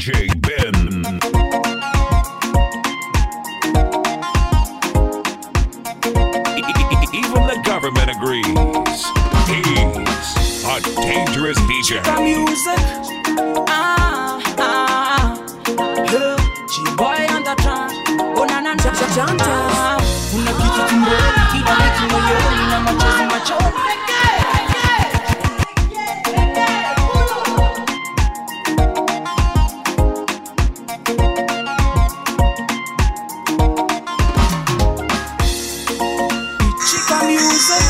DJ Ben. Even the government agrees. He's a dangerous DJ. music. Ah, ah, ah. G-boy on the track. Oh, na, na, na. Ah, Kuna kitu tumboni, kila wiki moyoni na machozi machoni. Chica music.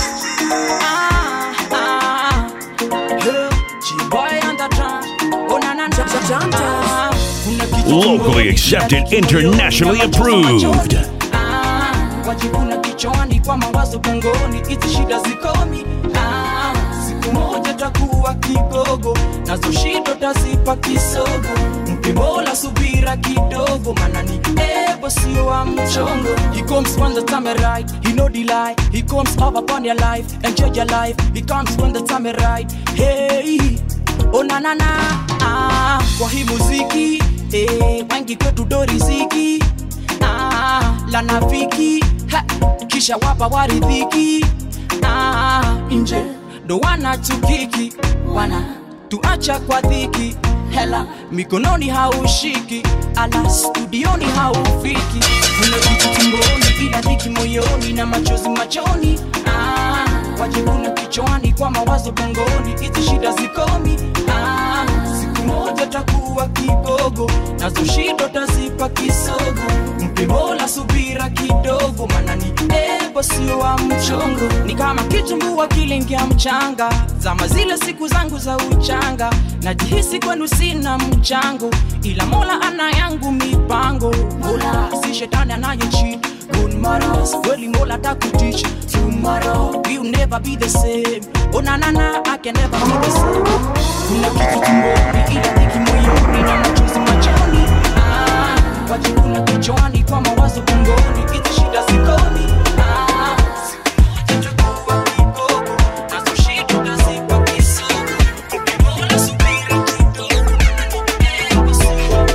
Ah, ah, ah. G-boy on the track. Oh, na, na, na. Ah, kuna kitu Locally tumboni, accepted, kila wiki moyoni na internationally machozi approved. machoni. Ah, wajikuna kichwani kwa mawazo gongoni, hizi shida zikomi. Ah, siku moja takuwa kigogo, nazo shida tazipa kisogo. Mpe Mola subira kidogo, maana ni ebo sio wa mchongo. He comes when the time is right, he no delay. He comes over upon your life, enjoy your life. He comes when the time is right. Hey, oh na na na. Ah, kwa hii muziki, eh, wengi kwetu do riziki ah, la nafiki ha, kisha wapa waridhiki ah, nje ndo wanatukiki wana tuacha kwa dhiki hela mikononi haushiki ala studioni haufiki kuna kitu tumboni ila dhiki moyoni na machozi machoni ah, wajikuna kichwani kwa mawazo bongoni hizi shida zikomi ah, siku moja takuwa kigogo nazo shida tazipa kisogo mpe mola subira kidogo maana ni ebo sio wa mchongo ni kama kitumbua kilingia mchanga zama zile siku zangu za uchanga najihisi kwenu sina mchango ila mola ana yangu mipango mola si shetani anayecheat good morrows kweli mola takutich tomorrow will never be the same oh na na na i can never be the same kuna kitu tumboni ila dhiki moyoni na machozi machoni ah, wajikuna kichwani kwa mawazo bongoni hizi shida zikoni ah, siku moja takuwa kigogo, nazo shida tazipa kisogo. Mola subira kidogo, ebo sio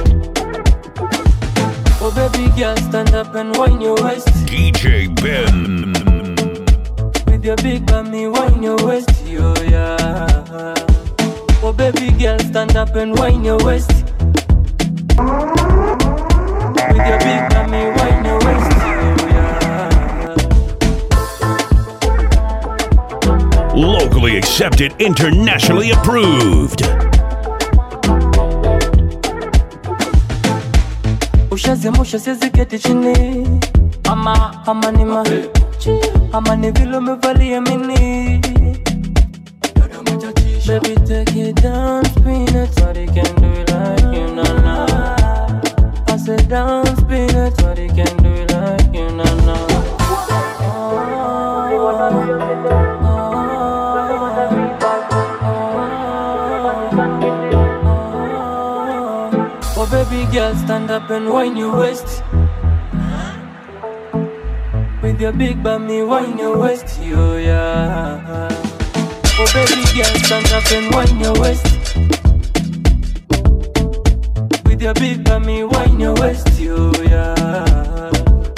Oh baby girl, stand up and wind your waist DJ Ben. with your big bummy, wind your waist, yo yeah. Oh baby girl, stand up and wind your waist with your big bummy, wind your waist, yo yeah. Locally accepted, internationally approved. ushazimusha siwezi keti chini ama ama ni ma ama ni vile umevalia mini Baby, take it down, spin it, nobody can do it like you, na na. I said down, spin it, nobody can do it like you, na na. Oh baby girl, stand up and wind your waist. With your big bummy, wind your waist, yo yeah. Oh baby girl, stand up and wind your waist. With your big bummy, wind your waist, yo yeah.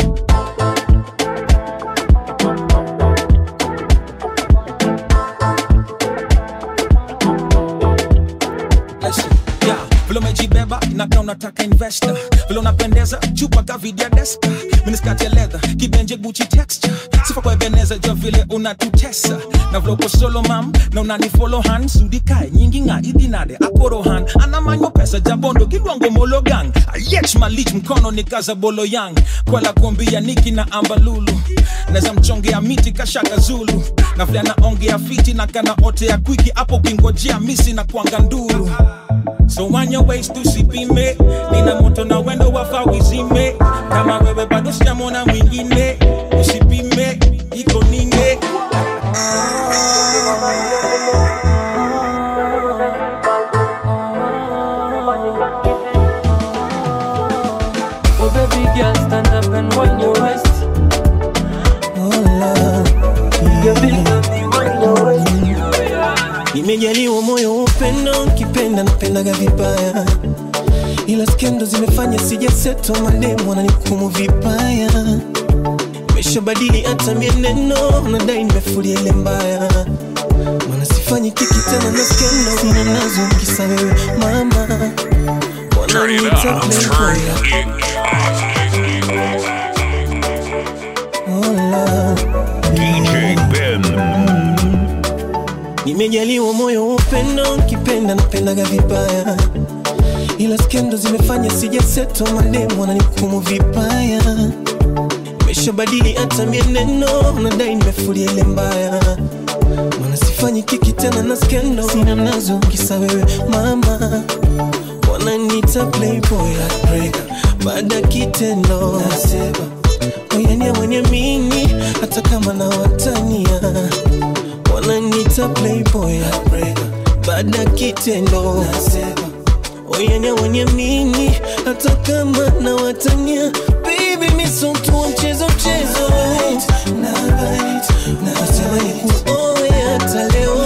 Listen, yeah, vile umejibeba inakaa unataka investor vile unapendeza chupa kavidia deska miniskati ya leather kibenje guchi texture sifa kwa ebeneza ja vile unatutesa na vile uko solo mam na unanifolo han sudikae nyingi nga idinade akorohan anamanyo pesa jabondo kilwango mologang ayech malich mkono ni kaza bolo yang kwela kuambia niki na ambalulu naweza mchongea miti kashaka zulu na vile anaongea fiti na kana ote ya kwiki hapo ukingojea misi na kwanga nduru so on your waist tusipime nina moto na wendo wafa wizime kama wewe bado sijamona mwingine usipime iko nine Oh baby girl, stand up and wind your waist. With your big bummy, wind your waist, yo yeah. nimejaliwa moyo wa upendo nkipenda napendaga vibaya ila skendo zimefanya sijaseto mademu wananikumu vibaya meshabadili hata mieneno nadai nimefulia ile mbaya mana sifanyi kiki tena na skendo sina nazo kisa wewe mama Turn it wananiita up. playboy Hola. DJ Ben. nimejaliwa moyo wa upendo nkipenda napendaga vibaya ila skendo zimefanya sijaseto mademu wananikumu vibaya nimeshabadili hata mieneno nadai nimefulia ile mbaya mana sifanyi kiki tena na skendo sina nazo kisa wewe mama wananiita playboy heartbreaker baada ya kitendo nasema oyania mwenye mini hata kama na watania wananiita playboy heartbreaker baada ya kitendo nasema oyania mwenye mini hata kama na watania baby misotu wa mchezo mchezo nasema ni kuoe hata leo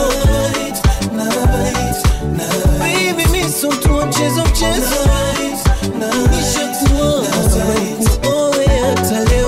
Baby, mi so mtu wa mchezo mchezo Nishakuoa. Nasema ni kuoe hata leo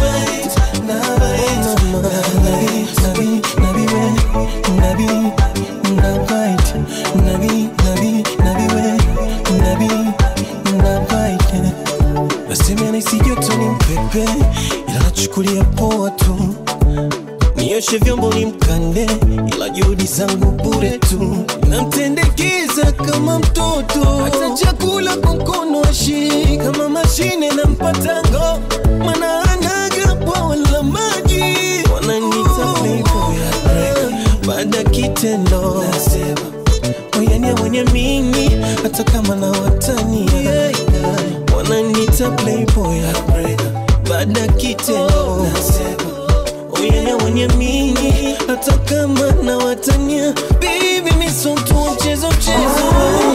Oh, mama. Nabi, nabi, nabi we. Nabi, nabaite. Nabi, nabi, nabi we. Nabi, nabaite. Nasema nahisi joto ni mpepe ila nachukulia poa tu nioshe vyombo ni mkande, ila juhudi zangu bure tu, namtendekeza kama mtoto, hata chakula kwa mkono ashi kama mashine na mpatango, mana anaga bwawa la maji, wananita playboy heartbreaker, baada ya kitendo nasema oyania mwenye mimi hata kama na watania wananita playboy heartbreaker, baada ya kitendo nasema Uyele mwenye mini hata kama na watania Baby mi so mtu wa mchezo mchezo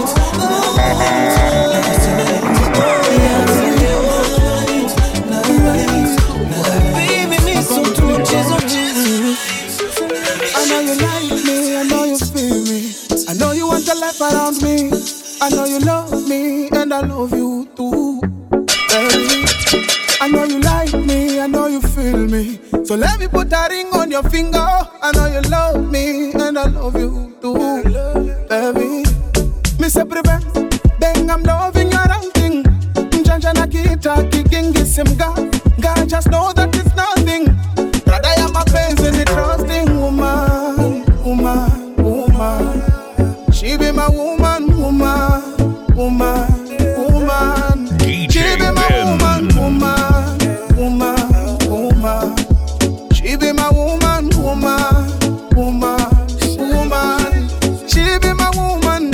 Baby mi so mtu wa mchezo mchezo I know you like me, I know you feel me. I know you want a life around me. I know you love me, and I love you too. Baby. I know you like me, I know you feel me. So let me put a ring on your finger. I know you love me, and I love you too. Baby. Me say prevent, bang, I'm loving your thing. Njanja na kita, kikingi simga. God just know that it's nothing. Brother, I'm a pains in the trusting woman, woman, woman. She be my woman, woman, woman, woman. DJ She be my Ben. woman, woman, woman, woman. She be my woman, woman, woman, woman. She be my woman,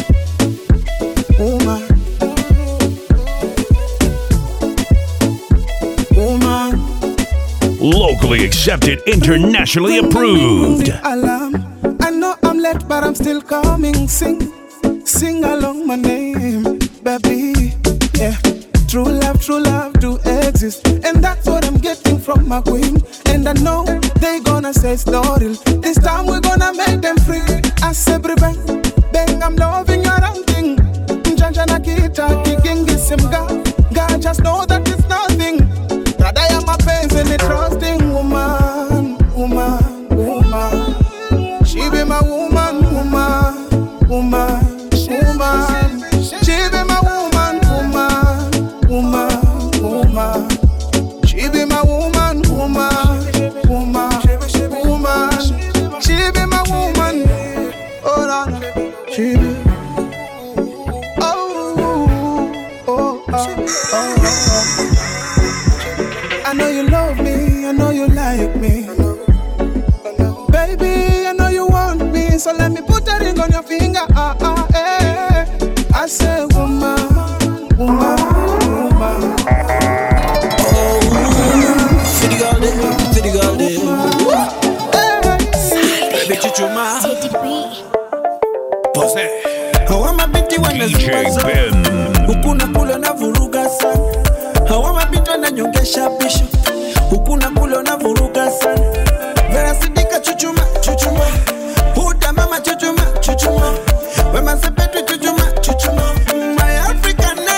woman, woman. Locally accepted, internationally approved. Alarm. I know I'm late, but I'm still coming. Sing, sing along my name, baby. Yeah. True love, true love do exist. And that's what I'm getting from my queen. And I know they gonna say it's not real. This time we're gonna make them free. I say, bang, bang, I'm loving your outing. Njanja na kita, kikingi simga. God just know that it's nothing. Brother, I'm a pains and a trusting woman, woman, woman. She be my woman, woman, woman, woman. She be my woman, woman, woman, woman. She be my woman, woman, woman, woman. She be my woman. Oh, no, no. She be. Oh, oh, oh, oh, oh. I know you love me, I know you like me. Baby, I know you want me, so let me put a ring on your finger. Ah, ah, eh. I say, woman, woman, woman. Fidi girl dem, fidi girl dem Hey. Baby chuchuma Pose. Hawa mabinti DJ wanazumbaza Ben. Huku na kule na vuruga sana Hawa mabinti wananyongesha bisho Huku na kule na vuruga sana Vera sidika chuchuma, chuchuma Huda mama chuchuma, chuchuma Wema sepetu chuchuma, chuchuma My African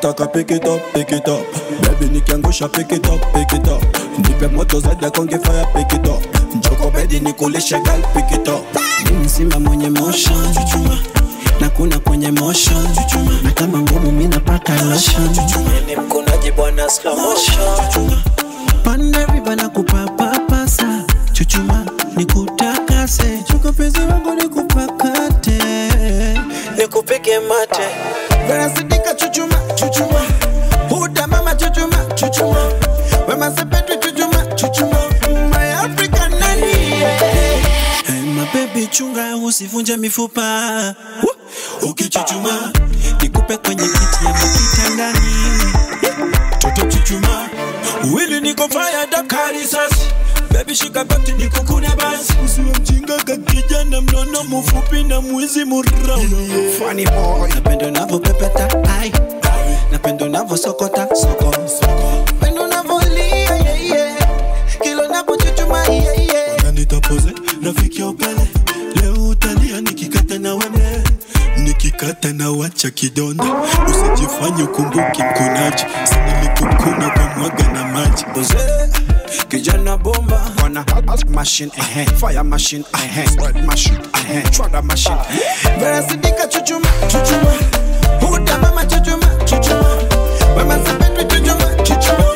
nataka pick it up, pick it up Baby nikiangusha pick it up, pick it up Nipe moto zaidi ya konge fire pick it up Njoko bedi nikulishe girl pick it up Mimi simba mwenye motion chuchuma na kuna kwenye motion chuchuma na kama ngumu mimi napaka lotion chuchuma ni mkunaji bwana slow motion panda riba na kupapapasa chuchuma nikutakase chuka penzi wangu nikupakate nikupike mate verasidika chuchuma chuchuma huda mama chuchuma chuchuma wema sepetu chuchuma chuchuma my african nani hey, my baby chunga usivunje mifupa Woo! ukichuchuma nikupe kwenye kiti ya kitandani toto chuchuma wili niko fire dakari sasi Baby shika bati nikukune basi usiwe mjinga kakijana mnono mfupi na mwizi murauna funny boy napenda unavyopepeta ai napenda unavyosokota soko napenda unavyolia yeah, yeah. kila unapochuchuma yeah, yeah. nitapoze rafiki ya upele leo utalia nikikata na weme nikikata na wacha kidonda usijifanye ukumbuki mkunaji sinilikukuna kwa mwaga na maji boze kijana bomba wana machine eh fire machine eh spread machine eh trada machine verasidika chuchuma chuchuma huda mama chuchuma chuchuma wema sepetu chuchuma chuchuma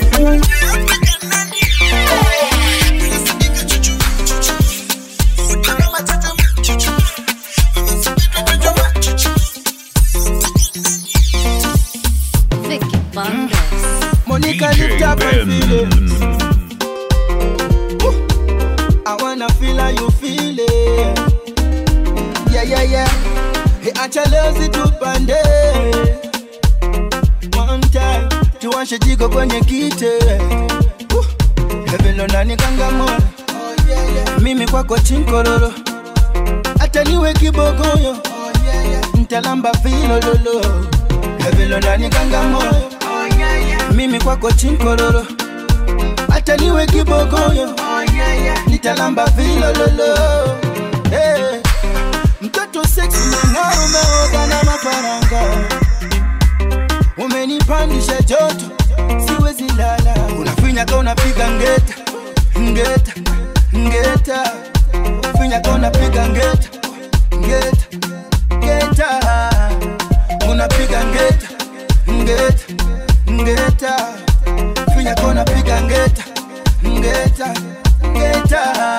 Verasidika chuchuma, chuchuma. Huda mama chuchuma, chuchuma. Wema sepetu chuchuma, chuchuma. Vicky Bundes. Monica DJ lift up my Ben. feelings. Woo. I wanna feel how you feel it. Yeah, yeah, yeah. Hey, acha leo zitupande. One time tuwashe jiko kwenye kite. Woo. Hevelo nani kangamoyo. Mimi kwako chinkororo. Hata niwe kibogoyo. Ntalamba vilololo. Hevelo nani kangamoyo mimi kwako chinkororo hata niwe kibogoyo nitalamba vilololo hey. mtoto seksi meng'aro umeoga na mafaranga umenipandisha joto siwezi lala unafinyaka unapiga ngeta ngeta ngeta finyaka unapiga ngeta ngeta ngeta unapiga ngeta ngeta ngeta finya kona piga ngeta ngeta ngeta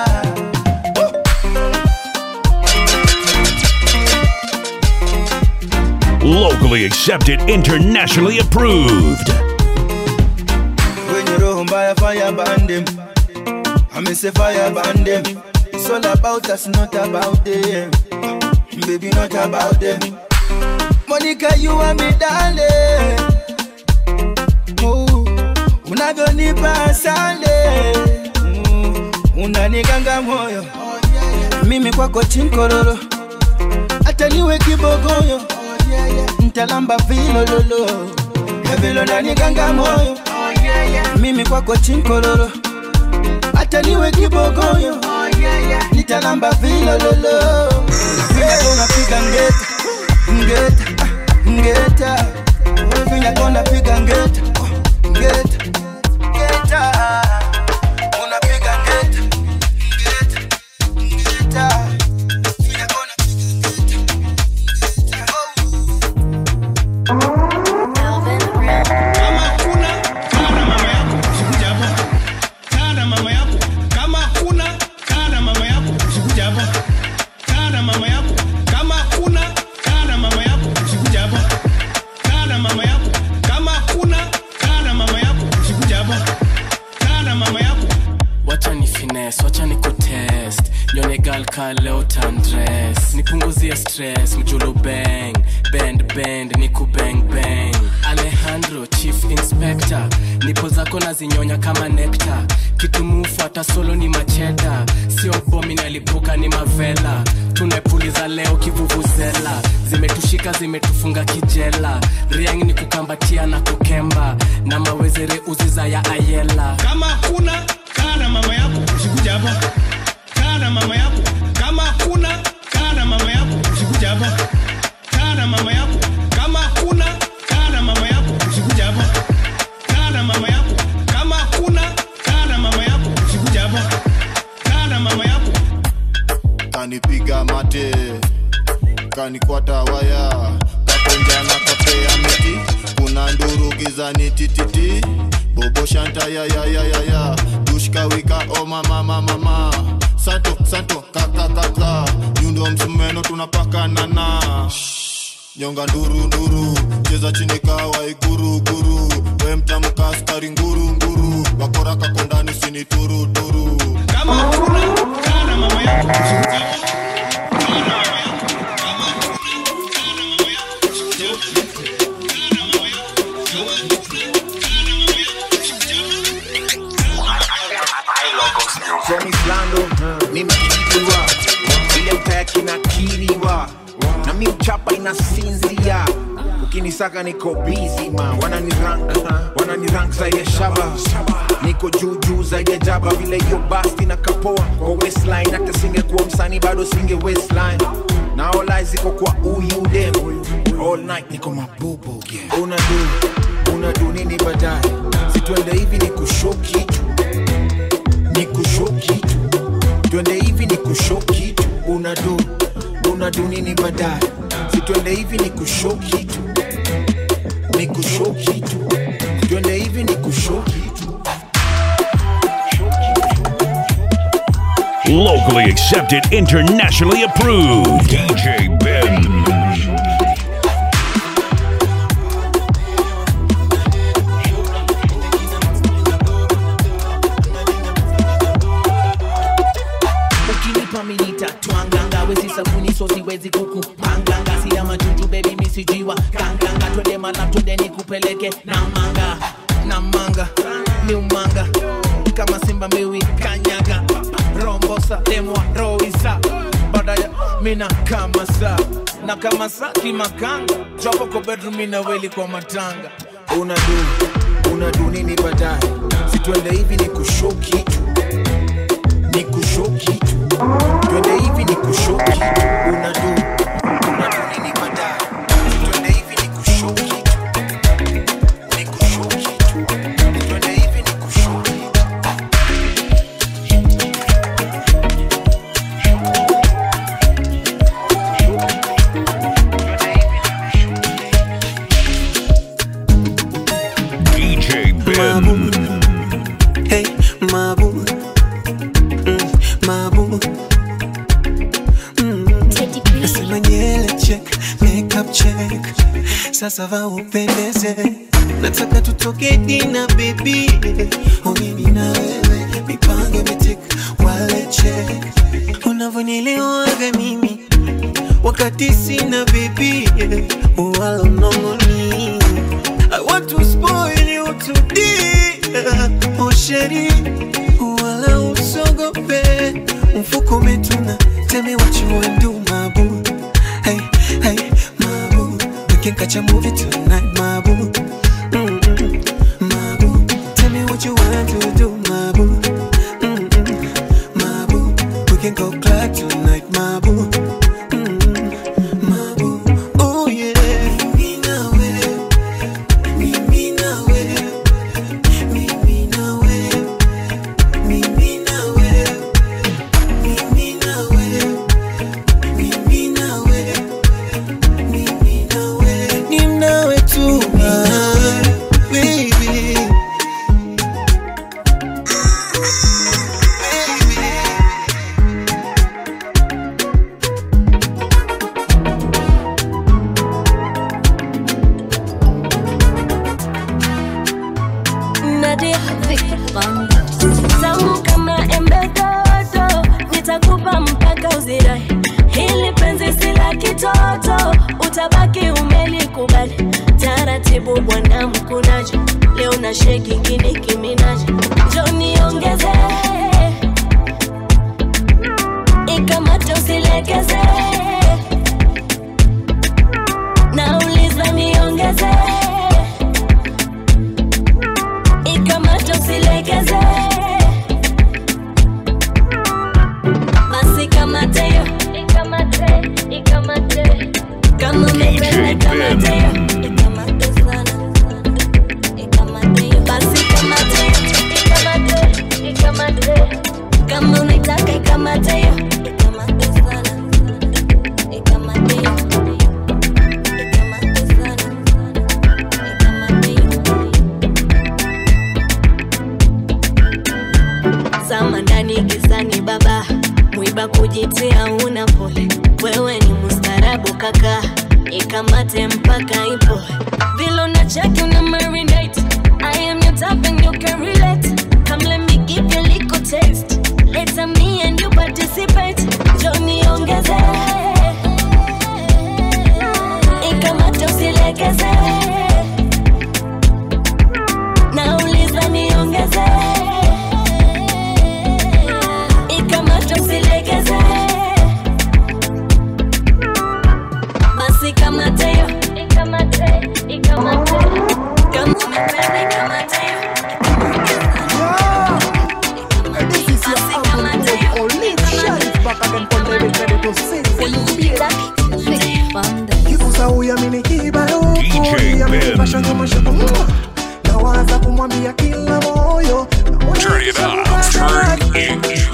Locally accepted, internationally approved. wenye roho mbaya fire bandem amese fire bandem it's all about us not about them baby not about them Monica you and me darling oh, unavyonipa asale mm, unanikanga moyo mimi kwako chinkororo hata niwe kibogoyo ntalamba vilololo evilo nanikanga moyo mimi kwako chinkororo hata niwe kibogoyo nitalamba vilololo Finya unapiga ngeta ngeta ah, ngeta Finya kona piga ngeta ngeta ngeta unapiga ngeta ngeta ngeta Finya kona piga ngeta Melvin Red. kama kuna kaa na mama yako usikuja hapa kaa na mama yako kama kuna kaa na mama yako usikuja hapa kaa na mama yako kama kuna kaa na mama yako usikuja hapa kaa na mama yako kama kuna kaa na mama yako usikuja hapa kaa na mama yako wacha ni fines wacha ni kutest nyone gal ka leo tandres nipunguzie stress mjulu bang bend bend ni kubang bang alejandro chief inspector nipo zako na zinyonya kama nekta kitumufu hata solo ni macheda sio bomi nalipuka ni mavela tunapuliza leo kivuvuzela zimetushika zimetufunga kijela riang ni kukambatia na kukemba na mawezere uziza ya ayela kama kuna kaa na mama yako usikuja hapa kaa na mama yako kama kuna kaa na mama yako usikuja hapa kaa na mama yako kama kuna kaa na mama yako usikuja cheza ni tititi bobo shanta ya ya ya ya ya dushka wika o mama mama mama santo santo kaka kaka nyundo msumeno tunapakana na nyonga nduru nduru cheza chini kawa iguru guru we mtamka askari nguru nguru wakora kako ndani sini turu turu kama kuna kana mama yako From Islando, nimekiriwa ile mtaya kinakiriwa na mi uchapa inasinzia ukinisaka niko busy ma wanani rank wanani rank zaidi ya shaba niko juu juu zaidi ya jaba vile hiyo basti na kapoa kwa waistline hata singekuwa msanii bado singe waistline na all eyes ziko kwa uyu dem all night niko mabubu yeah. unadu unadu nini baadaye situende hivi ni kushoki tu ni kushoki tu twende hivi ni kushoki tu unadu unadu nini baadaye situende hivi ni kushoki tu ni kushoki tu twende hivi ni kushoki tu Locally accepted, internationally approved. DJ Ben. ukinipa minita twanganga wezi sabuni so siwezi kukupanganga sina majuju bebi misijiwa kanganga twende mala twende nikupeleke na manga na manga miumanga kama simba miwi kanyaga rombosa demwa roisa badaya mina kama sa na kama sa kimakanga jopo ko bedroom mina weli kwa matanga unadu unadu nini baadaye situende hivi ni kushoki tu ni kushoki tu twende hivi ni kushoki tu unadu unadu nini baadaye situende hivi ni kushoki tu ni kushoki tu twende hivi ni kushoki DJ Ben. Hey, mabu. Mm, mabu. Mm. Nasema nyele check, makeup check. Sasa va upendeze. Nataka tutoke dina baby. Oh, mimi na wewe mipango imetik wale check. Unavyonielewaga mimi wakati sina baby. Wala mnongoni. I want to spoil you today. Oh sheri, wala usogope. Mfuko umetuna, tell me what you want do, my boo. Hey, hey, my boo. We can catch a movie tonight, my boo. Mm-mm, my boo. Tell me what you want to do, my boo. Mm-mm, my boo. We can go club tonight, my boo. Mm-mm, my boo. Oh yeah. Mimi na wewe. Mimi na wewe. Mimi na wewe. Mimi na wewe. Mimi na wewe. Mimi na wewe. Mimi na wewe. Ni nawe tu, ah, baby. Nadia tamu kama embe dodo, nitakupa mpaka uzirai. Hili penzi si la kitoto, utabaki umelikubali. Taratibu bwana mkunaji, leo na sheki kini kiminaji, njo niongeze ikamate usilegeze, nauliza niongeze ikamate usilegeze basi kamate yo ikamate ikamate kama umependa ikamate yo ikamate sana ikamate yo basi kamate yo ikamate ikamate kama unaitaka ikamate yo ikamate sana mpaka ipo vile unacheki una marinate I am your type and you can relate come let me give you a little taste later me and you participate Johnny ongeze ikamate usilegeze nauliza niongeze ikamate usilegeze basi kamate yo ikamate ikamate kama umependa ikamate yo This is your album called Olive Shine back again from the ready to sing for you baby. Kibusa huyu amini kibalo DJ Ben. Fashion mashuku Nawaza kumwambia kila moyo Turn it up. Turn it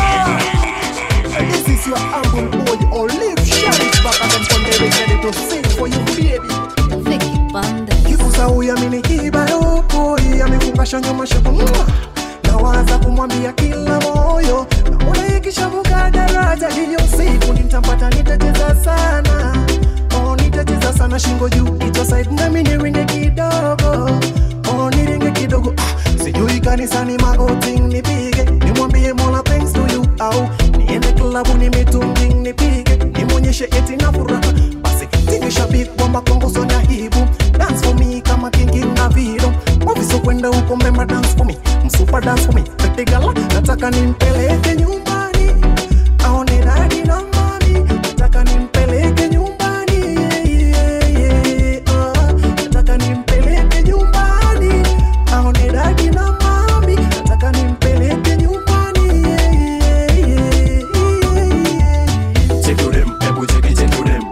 This is your album boy Olive Shine back again from the ready to sing for you baby Kibusa huyu amini kibalo boy amefungasha nyuma shaku Nawaza kumwambia kila moyo Naona ikishavuka daraja hiyo siku nitampata nitacheza sana Oh, nitacheza sana shingo juu ito side nami niringe kidogo Oh, niringe kidogo ah, sijui kanisani magoti nipige nimwambie mola thanks to you au niende klabu ni mitungi nipige nimwonyeshe eti na furaha basi tingisha big kwamba kongo sonya hibu dance for me kama kingi na vido waviso kwenda huko mbemba dance for me msupa dance for me petigala nataka nimpeleke nyumbani aone dadi na mami nataka nimpeleke nyumbani yeah, yeah, yeah, ah. nataka nimpeleke nyumbani aone dadi na mami nataka nimpeleke nyumbani yeah, yeah, yeah, yeah. Check to them, ebu check it, check to them.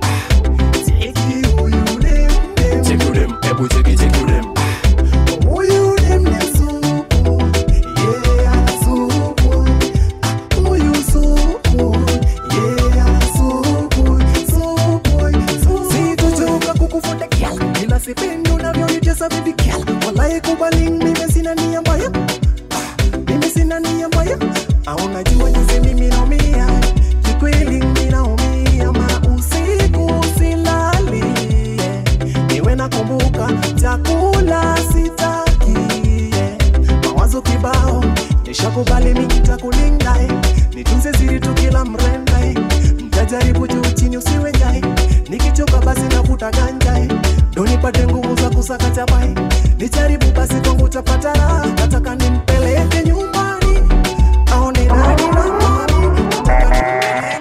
Check to them, ebu check it, check to them. Huyu dem ni supu, yeah, supu. Huyu supu, yeah, supu, supu, supu. Sitochoka kukufuata kiala, ila sipendi unavyonicheza baby kiala. Walai kubali mimi sina nia mbaya, Ah, mimi sina nia mbaya. Ah, unajua jinsi mimi naumia, kikweli mimi naumia, ma usiku silali, yeah. niwe nakumbuka chakula sitaki yeah. mawazo kibao nishakubali mikitakulinda eh. nitunze ziri tu kila mrenda eh. mtajaribu juu chini usiwe jai nikichoka basi navuta ganja eh. ndo nipate nguvu za kusaka chapai nijaribu basi kwangu tapata raha nataka nimpeleke nyumbani aone dadi na mami nataka nimpeleke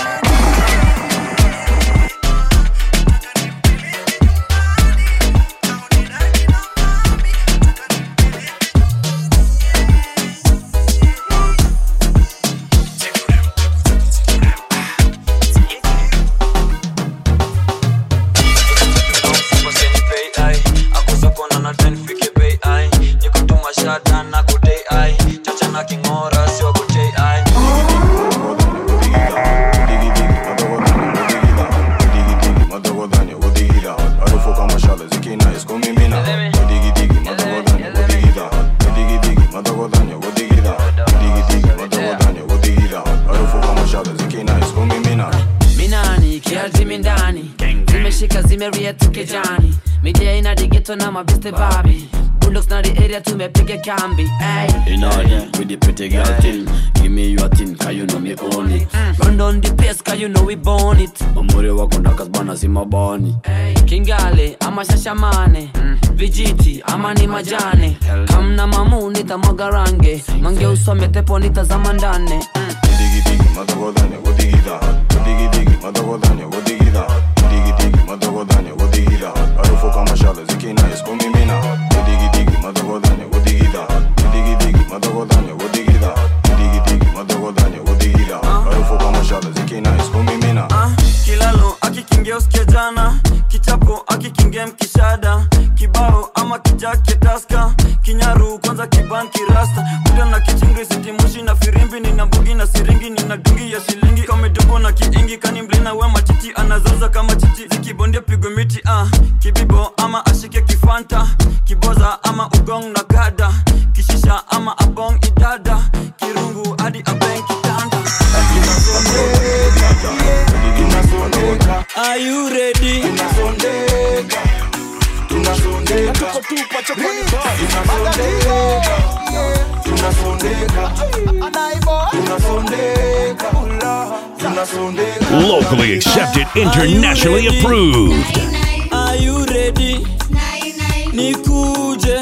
minani kialtimi ndani zimeshika zimeria tukejani midia ina digeto na mabiste babi bulldogs na the area tumepiga kambi ay. In order with the pretty girl thing Give me your thing, cause you know me own it run down the place cause you know we born it Mamuri wako ndakas bana si mabani kingale ama shashamane vijiti ama ni majane kamna mamu nitamwaga range mange usome tepo nitazama ndane Ah, kilalo akikingia usikia jana kichapo akikingia mkishada kibao ama kijake taska kinyaru kwanza kibanki rasta kuda na kichingri sitimushi na firimbi nina bugi na siringi nina dungi ya shilingi kamedubo na kiingi kani mlina we machichi anazoza kama chichi zikibondia pigwe miti ah. kibibo ama ashike kifanta kiboza ama ugong na gada kishisha ama abong idada kirungu hadi abeng kitanda Are you ready? tupa chokwani tunasondeka tunasondeka tunasondeka tunasondeka Locally accepted, internationally approved. Are you ready? Nikuje.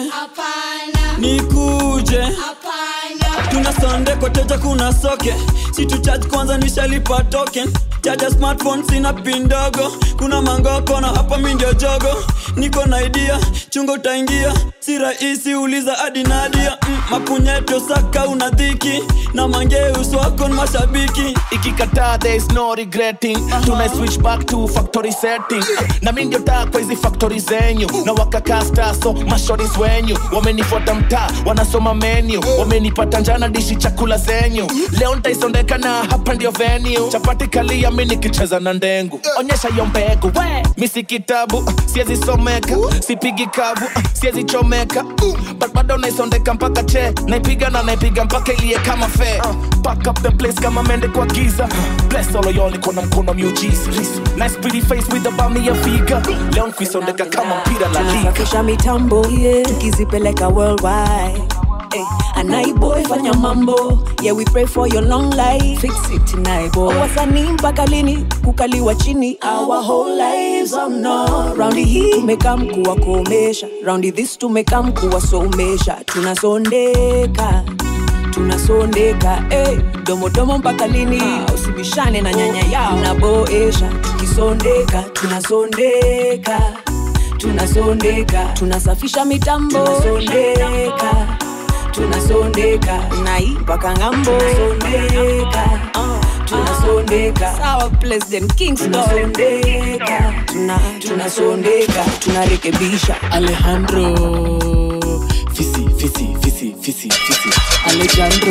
Nikuje. Tuna sonde kwa teja kuna soke. Si tu charge kwanza nishalipa token. Chaja smartphone sina pin ndogo. Kuna mangoko na hapa mi ndio jogo. Niko na idea, chungo utaingia. Si rahisi uliza hadi Nadia. Mm, mapunyeto saka una dhiki. Na mangeus wako ni mashabiki. ikikataa there is no regretting tuna switch back to factory setting na mi ndio taa kwa hizi factory zenyu na wakakasta so mashoris wenyu wamenifuata mtaa wanasoma menu wamenipata njana dishi chakula zenyu leo ntaisondeka na hapa ndio venue chapati kalia mi nikicheza na ndengu onyesha hiyo mbegu we mi si kitabu siezi someka sipigi kavu siezi chomeka but bado naisondeka mpaka che naipiga na naipiga mpaka ilie kama fe pack up the place kama mende kwa giza bless all of y'all iko na mkono miujiza nice pretty face with the bami ya figa leo nkuisondeka kama mpira la liga tunasafisha mitambo yeah. tukizipeleka worldwide Hey, anaiboy fanya mambo yeah we pray for your long life fix it naiboy wasanii mpaka lini kukaliwa chini our whole lives oh no raundi hii tumekam kuwakomesha raundi this tumekam kuwasomesha tunasondeka tunasondeka hey, domodomo mpaka lini usibishane na nyanya yao naboesha tukisondeka tunasondeka tunasondeka tunasafisha mitambo tunasondeka tunasondeka nai mpaka ngambo tunasondeka uh, tunasondeka sawa president kingston tunasondeka tuna, tunasondeka tunarekebisha alejandro fisi fisi fisi fisi fisi alejandro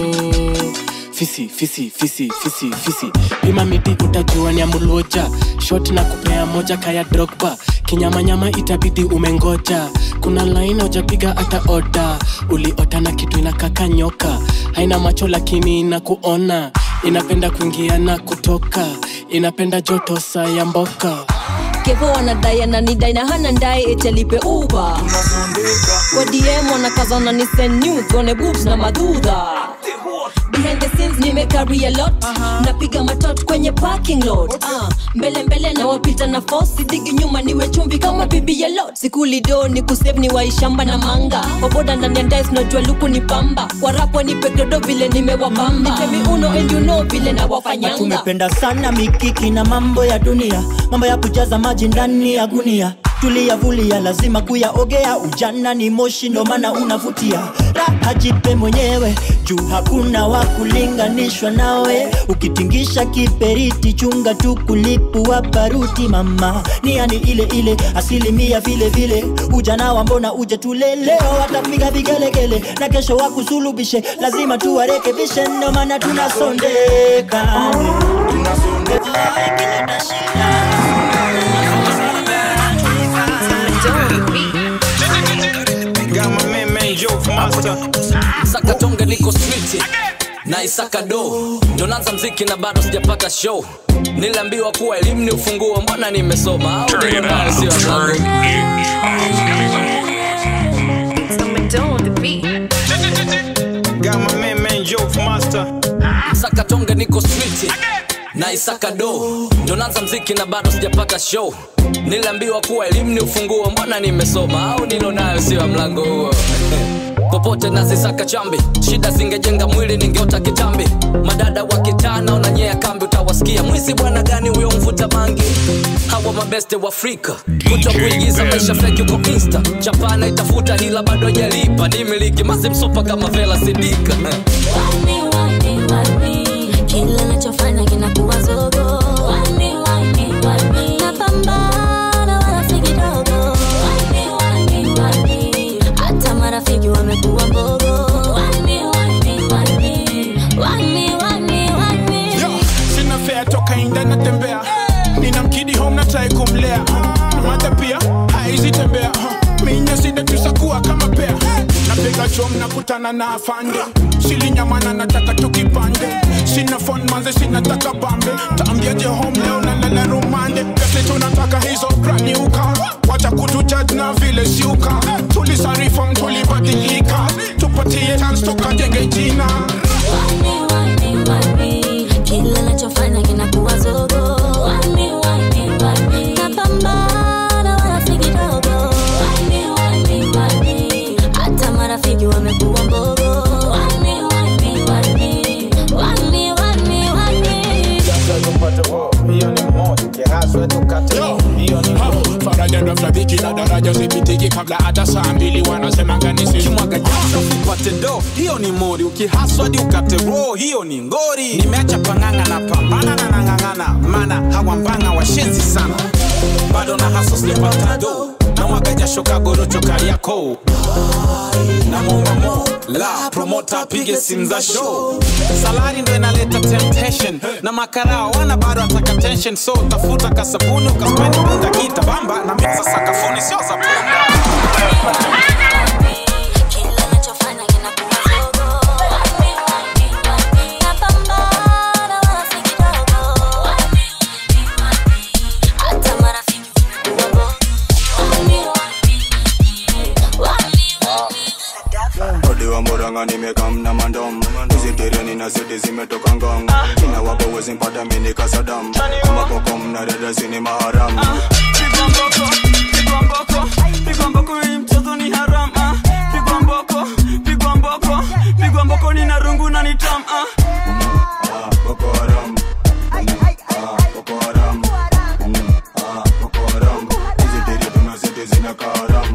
fisi fisi fisi fisi fisi pima miti utajua ni amuluoja shot na kupea moja kaya drogba kinyamanyama itabidi umengoja kuna laini ujapiga hata oda uliota na kitu inakaka nyoka haina macho lakini inakuona inapenda kuingia na kutoka inapenda joto saa ya mboka kevo wanadai ananidai na hana ndai etelipe uba kwa dm wanakazana ni send nudes, one boobs na madudha behind the scenes nimekari a lot napiga matot kwenye parking lot uh, mbele mbele na wapita na fosi digi nyuma niwe chumvi kama bibi ya lot sikulido ni kusave ni waishamba na manga waboda ndani ya ndais najua luku ni pamba warapwa ni pekredo vile nimewapamba nitemi uno and you know vile na wafanyanga tumependa sana mikiki na mambo ya dunia mambo ya kujaza maji ndani ya gunia tuliyavulia lazima kuyaogea ujana ni moshi ndo maana unavutia raha jipe mwenyewe juu hakuna wa kulinganishwa nawe ukitingisha kiperiti chunga tu kulipua baruti mama ni yani ile ile asilimia vile vile ujana wa mbona uje tule leo watapiga vigelegele na kesho wakusulubishe lazima tuwarekebishe ndo maana tunasondeka sakatonge niko switi na isaka do ndo naanza mziki na bado sijapata show niliambiwa kuwa elimu ni ufunguo mbona nimesoma au ndio mbaya sio zangu sakatonge niko switi na isaka do ndo naanza mziki na bado sijapata show niliambiwa kuwa elimu ni ufunguo mbona nimesoma au nilo nayo sio ya mlango huo popote nazisaka chambi shida zingejenga mwili ningeota kitambi madada wa kitaa naonanyea kambi utawasikia mwizi bwana gani huyo mvuta bangi hawa mabeste wa afrika kuto kuigiza maisha feki uko insta chapana itafuta hila bado ajalipa ni miliki mazimsopa kama vela sidika kila nachofanya kinakuwa zogo Wani, wani, wani. Napambana wala si kidogo Wani, wani, wani. hata marafiki wamekuwa mbogo Wani, wani, wani. Wani, wani, wani. Yo, sina fea toka inda natembea nina mkidi home natrai kumlea mata pia haizi tembea minya sida tusakuwa kama pea napiga chom nakutana na afande silinyamana nataka tukipande sina fon manze sinataka bambe taambiaje home leo nalala rumande pese tunataka hizo brani uka wacha kutujaj na vile siuka na daraja zipitiki kabla hata saa mbili wanasemanga ni sisi kimwaga jasho upate do hiyo ni mori ukihaswa hadi ukate roho hiyo ni ngori nimeacha panganga na pambana na nang'ang'ana mana hawambanga washenzi sana bado na haso sijapata do na mwaga jasho kagorocho kariako na muomba mo la promota apige simu za show salari ndo inaleta temptation na makarao wana bado ataka tension so tafuta kasabuni ukaspendi bunda kita bamba na meza sakafuni sio za punda Odi wa Murang'a nimekam na mandom hizi tereni na seti zimetoka ngong ina wapo wezi mpata mini kasadam kama kokom na dada sini maharam Pigwa mboko, pigwa mboko, pigwa mboko, hii mchezo ni haram ah. Pigwa mboko, pigwa mboko, pigwa mboko, nina rungu na ni tam ah. Boko Haram Ah, Boko Haram Mm, ah, Boko Haram hizi teri tuna seti zina karam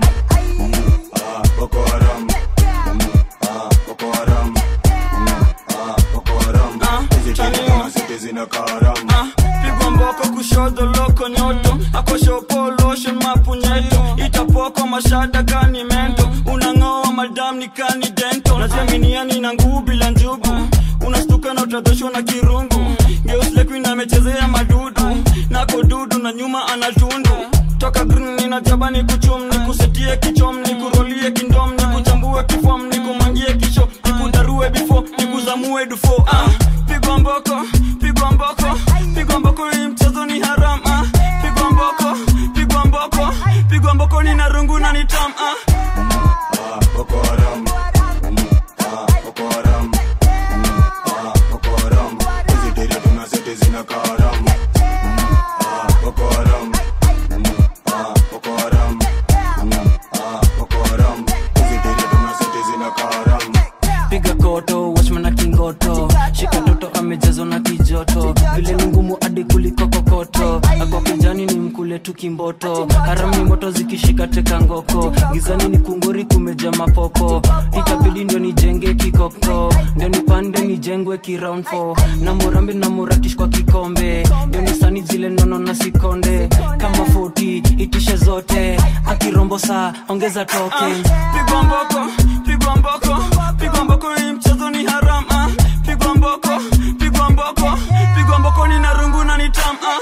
Ah, Boko Haram Mm, ah, Boko Haram Mm, ah, Boko Haram hizi teri tuna seti zina karam Pigwa mboko kushoto loko nyoto akoshopo lotion mapunyeto itapoko mashada kani mento unang'oa madam ni kani dento naziaminiani na nguu bila njugu unastuka na utadhoshwa na kirungu geuslekuina amechezea madudu nako dudu na nyuma anatundu toka green ninajaba ni kuchum ni kusetie kichom ni kurolie kindom ni kuchambue kifom ni kumangie kisho ni kudarue bifo ni kuzamue dufo ah. pigwa mboko pigwa mboko pigwa mboko hii mchezo ni haram ah. pigwa mboko pigwa mboko pigwa mboko nina rungu na ni tam ah. Ah, Boko Haram Mm, ah, Boko Haram Mm, ah, Boko Haram hizi teri tuna seti zina karam Mm, ah, Boko Haram Mm, ah, Boko Haram Mm, ah, Boko Haram hizi teri tuna seti zina karam piga koto wachman na kingoto shika toto amejazwa na kijoto vile ni ngumu hadi kuliko kokoto ako kijani ni mkule tu kimboto harami moto zikishika teka ngoko gizani ni kunguri kumeja mapopo itabidi ndio nijenge kikoko ndio nipande nijengwe kiround 4 na murambi na murakish kwa kikombe ndio nisani zile nono na sikonde kama 40 itishe zote akirombo saa ongeza token pigwa mboko pigwa mboko pigwa mboko hii mchezo ni haram ah. pigwa mboko pigwa mboko pigwa mboko nina rungu na ni tam ah.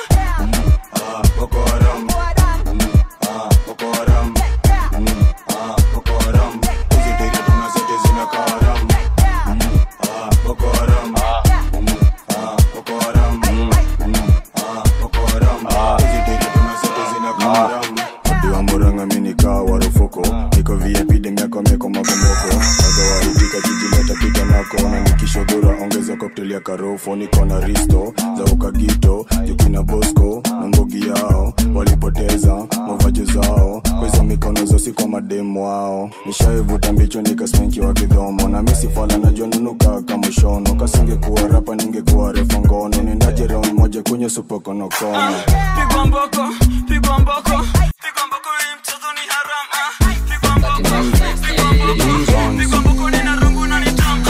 Ah, Boko Haram Mm, ah, Boko Haram Mm, ah, Boko Haram hizi teri tuna seti zina karam Mm, ah, Boko Haram Mm, ah, Boko Haram Mm, ah, Boko Haram hizi teri tuna seti zina karam Odi wa Murang'a mimi nikaa warufuko niko VIP demiako meko makomoko wagawaidika kijileta pita nako na nikishodhura ongeza cocktail ya karofo niko na risto za ukagito jukina bosco na mbogi yao walipoteza mavajo zao kwa hizo mikono zosi kwa mademu wao nishaivuta mbicho nikaspenki wa kidhomo na misifala najua nunuka kamushono kasingekuwa rapa ningekuwa refa ngono nendaje round moja kwenye supokonokono pigwa mboko pigwa mboko pigwa mboko hii mchezo ni haram ah. pigwa mboko pigwa mboko pigwa mboko nina rungu na ni tam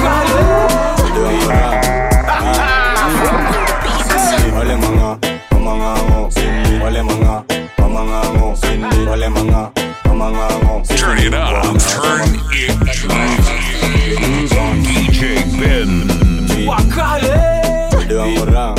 wale manga mamangango wale manga mamangango wale manga mamangango Turn it up. Turn it up. DJ Ben. Dewa mora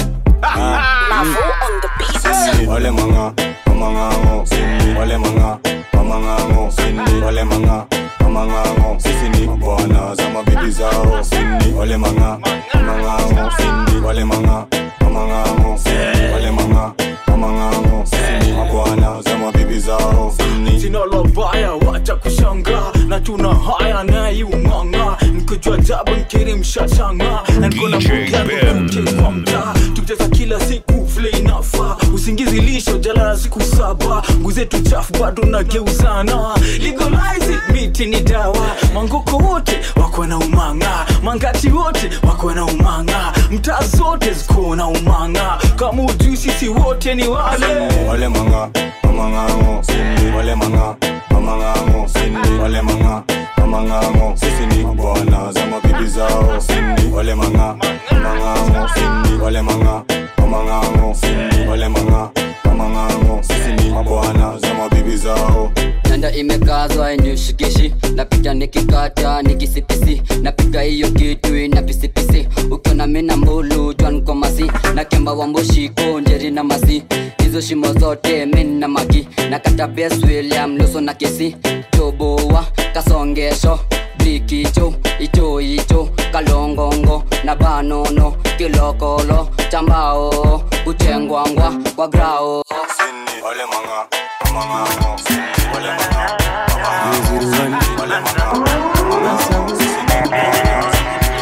wale manga mamangango wale manga mamangango wale manga mamangango sisi ni bwana za mabibi zao wale manga mamangango wale manga mamangango wale manga mamangango sisi ni mabwana za mabibi zao sina lobaya wacha kushanga na tuna haya naiung'ang'a nikojua jabu nkiri mshashanga na niko na DJ Ben. kwa mtaa tukicheza kila siku vile inafaa usingizi lisho jala na siku saba nguzetu chafu bado nageuzana legalize it miti ni dawa mangoko wote wako na umanga mangati wote wako na umanga mtaa zote ziko na umanga kama ujui sisi wote ni wale wale manga mamangango sindi wale manga mamangango sindi wale manga mamangango sisi ni bwana za mabibi zao sindi wale manga mamangango sindi wale manga mamangango sindi wale manga mamangango sisi ni mabwana za mabibi zao nanda imekazwa inishikishi napita nikikata nikisipisi napiga hiyo kitu ina pisipisi ukiona mina mbulu jwankomasi na kemba wa mbushiko njeri na masi hizo shimo zote mina magi na kata bes william luso na kesi toboa kasongesho blikicho icho icho kalongongo na banono kilokolo chambao kuchengwangwa kwa grao wale manga mamangango sindi wale manga mamangango wale manga mamangango sisi ni bwana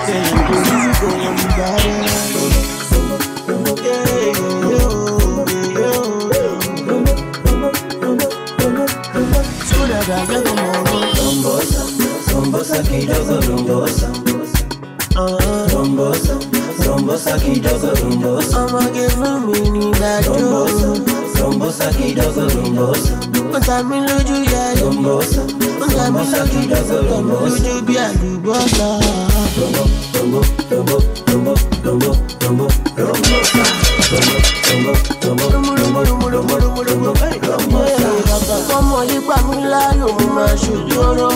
Rombosa kidogo rombosa Rombosa Rombosa kidogo rombosa I'ma give me need that Rombosa Rombosa kidogo rombosa Mtami lójú ya Rombosa Mtami lójú rombosa Lójú bí àlùbọ́sà Rombo Rombo Rombo Rombo Rombo Rombo Rombosa Rombo Rombo Rombo Rombo Rombo Rombo Rombo Rombo Rombosa Ọmọ yìí pa mí lánàá mo máa ṣojú ọ̀rọ̀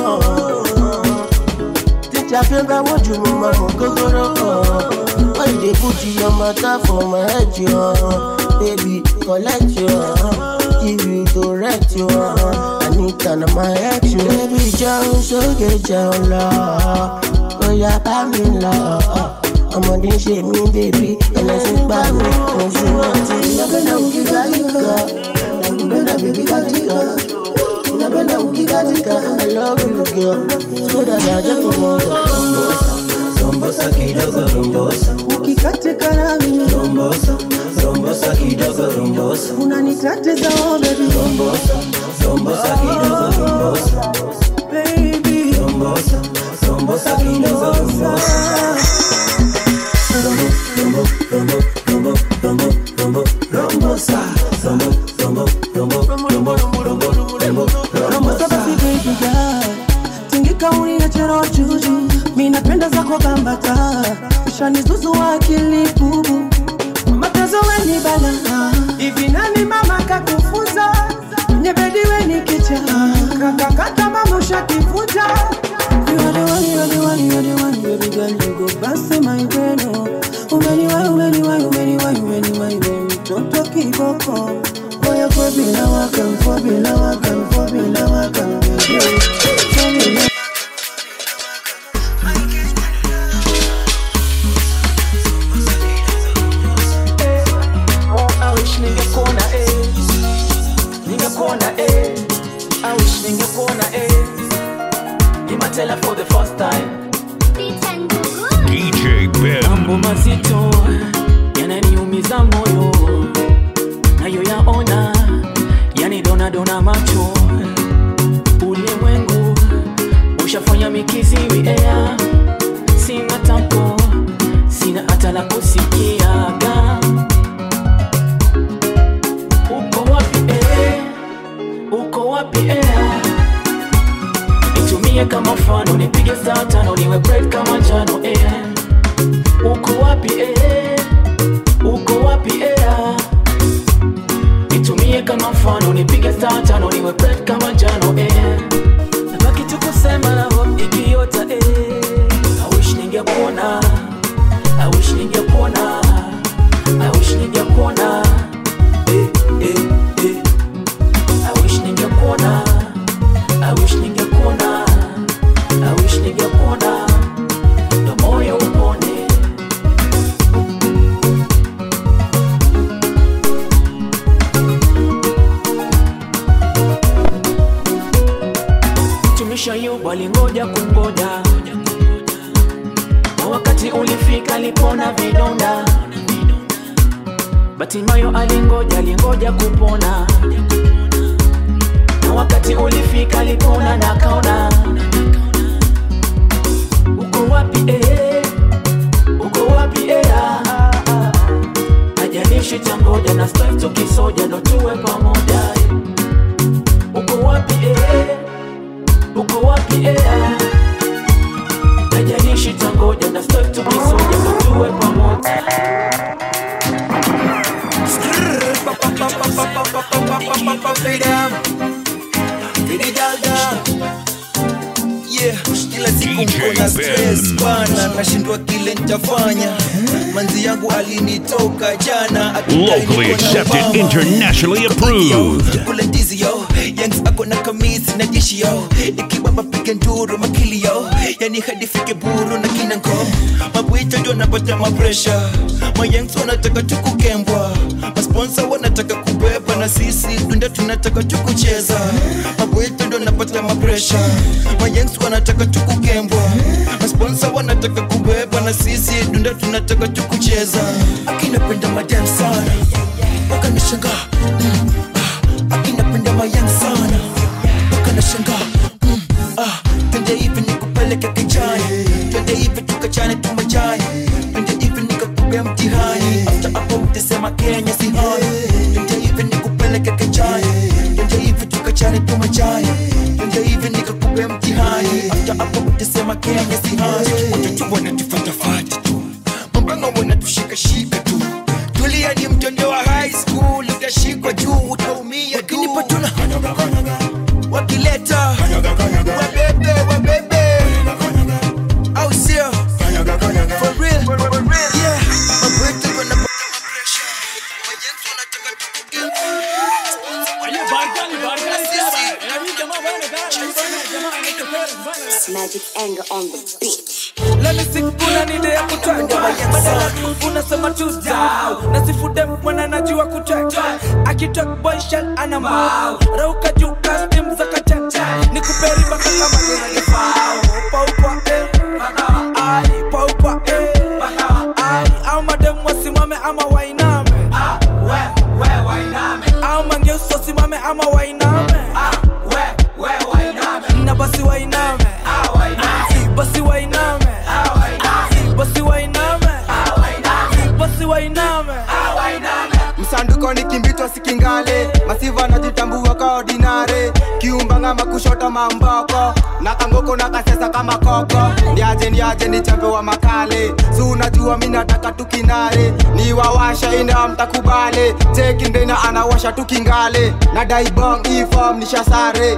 Teacher fẹ́ bá wọ́n jù mo máa mọ̀ gógóró kan. Why you dey put your matter for my head yo? Baby collect yo, give you correct yo. Anita na my ex yo. Baby jẹun sókè jẹun lọ, bóyá bá mi lọ. Ọmọdé ń ṣe mí bèbí, ẹlẹ́sìn gbà mí, mo sì rántí. Ìyàbẹ̀lẹ̀ òkè gáyìíká, ìyàbẹ̀lẹ̀ bèbí gáyìíká. Napenda ukikatika, I love you girl. So that I just rombosa, rombosa kidogo rombosa. Ukikatika nami rombosa, rombosa kidogo rombosa. Unanitatiza oh baby rombosa, rombosa kidogo rombosa. Baby rombosa, rombosa kidogo rombosa. Rombo, rombo, rombo, rombo, rombo, rombo, rombosa. Rombo, rombo, rombo, rombo, rombo, rombo, rombo, rombosa. Basi baby girl, tingika uniachero juju, mi napenda zako bambata, ushanizuzu akili bubu, matezo weni bala, hivi nani mama kakufunza, kwenye bedi weni kicha, kakakata mama ushakifuta, You are the one, you are the one, you are the one, baby girl, you go bust my brain, oh. Umeniwai, umeniwai, umeniwai, umeniwai, wewe mtoto kiboko. Oya kwa bila waka, kwa bila waka, kwa bila waka, baby. Kwa bila I wish ningekuona eh, ningekuona eh, I wish ningekuona eh, Imatela for the first time. DJ Ben. Mambo mazito yananiumiza moyo, nayo yaona yani dona dona macho. Ulimwengu ushafanya mikiziwi ea, sina tampo, sina hata la kusikiaga uko wapi eh? uko wapi eh? nitumie kama mfano nipige saa tano niwe bread kama njano eh? uko wapi eh? uko wapi eh? nitumie kama mfano nipige saa tano niwe bread kama njano eh? nabaki tu kusema na hope ikiota eh? I wish ningekuona I wish ningekuona I wish ningekuona eh, eh, eh. I wish ningekuona I wish ningekuona I wish ningekuona ndo moyo upone tumisha yu walingoja kungoja na wakati ulifika lipona vidonda Batimayo alingoja alingoja kupona wakati ulifika lipona na kaona uko wapi eh? uko wapi eh? ah, ah, ah. ajanishi tangoja na style tukisoja ndo tuwe pamoja eh. uko wapi eh? uko wapi eh? ah. ajanishi tangoja na style tukisoja ndo tuwe pamoja Yeah, kila siku mkona stress bana, nashindwa kile nitafanya. Manzi yangu alinitoka jana, akidai Locally niko na accepted, mama. internationally approved. kule ndizi yo yangs ako na kamisi na dishi yo ikibamba piga nduru makili yo yani hadi fike buru na kina ngom mabwito ndio napata mapresha mayangs wanataka tukukembwa masponsa wanataka kubeba na sisi dunda tunataka tukucheza mabwito ndio napata mapresha mayangs wanataka tukukembwa masponsa wanataka kubeba na sisi dunda tunataka tukucheza akinapenda madam sana wakanishangaa akinapenda mayang sana ukanashanga mm, ah, twende hivi nikupeleke kijani twende hivi tukachane tumajani twende hivi nikakupea mtihani hata hapo utasema kenya si hai twende hivi nikupeleke kijani twende hivi tukachane tumajani twende hivi nikakupea mtihani hata hapo utasema kenya si hai watoto wanatufatafata tu mambanga wanatushikashika tu tulia ni mtondo wa high school utashikwa juu utaumia wakinipatuna wakileta wabebe wabebe au sio for real yeah mabwetu wanapata mapresha majenzi wanataka Magic anger on the beat. Let me sing kuna nide ya kutwanga badala tu unasema tu down na sifude mwana najua kutwanga akitok boy shell ana mau rauka juu custom za kachanja nikuperi baka kama nina kifao paupa eh baka ai paupa eh baka ai au madem wasimame ama wainame ah we we wainame au mangeuso simame ama wainame ah we we wainame na basi wainame ah wainame basi wainame basi wainame basi wainame msanduko ni kimbitwa sikingale masiva najitambua ka ordinare kiumbanga makushota mamboko na kangoko na kasesa kama koko niaje niaje ni chambe wa makale si unajua mi nataka tukinare ni wawasha ina mtakubale chekindena anawasha tukingale na daibong ifom nishasare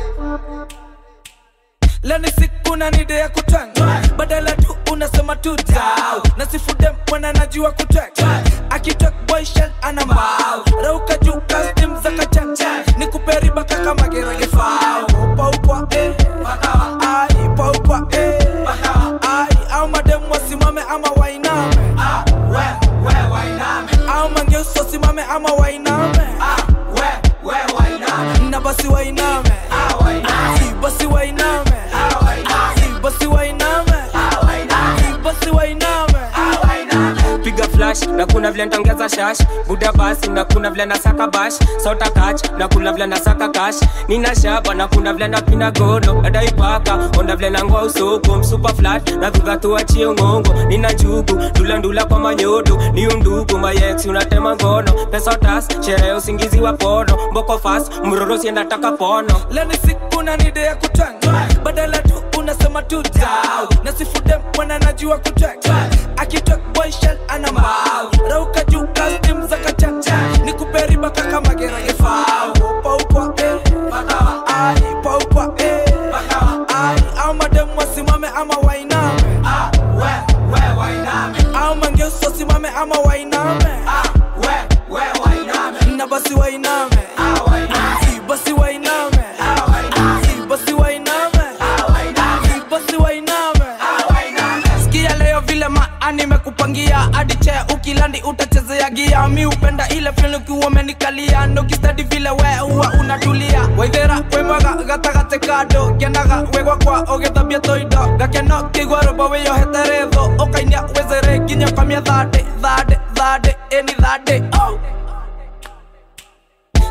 leni siku na nide ya kutwanga badala tu unasema tu down na sifude mwana najua kutwanga akitok boy shell ana mbao rauka juu custom za kachanja nikuperi baka kama gerage fao paupa eh baka ai paupa eh baka ai au madem wasimame ama wainame ah we we wainame au mangeuso simame ama wainame ah we we wainame na basi wainame ah wainame basi wainame basi wainame basi wainame piga flash na kuna vile ntaongeza shash buda basi na kuna vile nasaka bash sota kach na kuna vile nasaka kash nina shaba na kuna vile napina gono adaipaka onda vile nangoa usoko msupa flat na dhuga tuachie ngongo nina njugu ndula ndula kwa manyodo ni undugu mayex unatema ngono pesa tas sherehe usingizi wa pono mboko fast mroro siendataka pono leni siku na nide ya kutwanga badala tu unasema tu down na sifude mwana najua kutwanga akitok boy shell ana mbao rauka juu custom za kachanja nikuperi baka kama gerage fao paupa eh baka ai paupa eh baka ai au madem wasimame ama wainame ah we we wainame au mangeuso simame ama wainame ah we we wainame na basi wainame ah wainame basi wainame ah wainame basi wainame ah wainame basi wainame ah wainame sikia leo vile maani mekupangia hadi che ukilandi utachezea gia mi upenda ile fil ukiwa umenikalia ndokistadi vile we uwa unatulia waithera wemwaga gatagate kando kenaga wegwa kwa ogithabia toindo gakeno kigwarobo wiyohete tho ukainia wezere nginya kamia thande thande thande eni thande oh.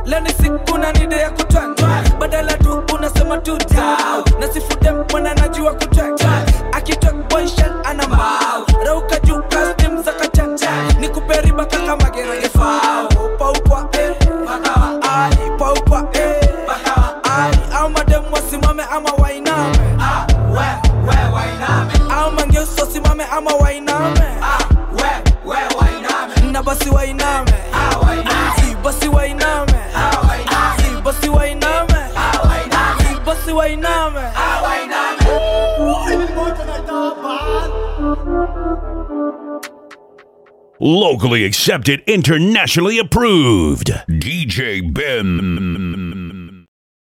leo ni siku na nide ya kutwanga badala tu unasema tu dau na sifude mwana najua kutwanga akitok boyshan ana mbao rauka juu kastim za kachanja ni kuperiba kaka magerege fao paupa eh bakawa ai paupa eh bakawa ai au madem wasimame ama wainame ah we we wainame au mangeuso simame ama wainame ah we we wainame na basi wainame ah wainame si basi wainame ah wainame si basi wainame ah wainame si basi wainame ah wainame Locally accepted, internationally approved. DJ Ben.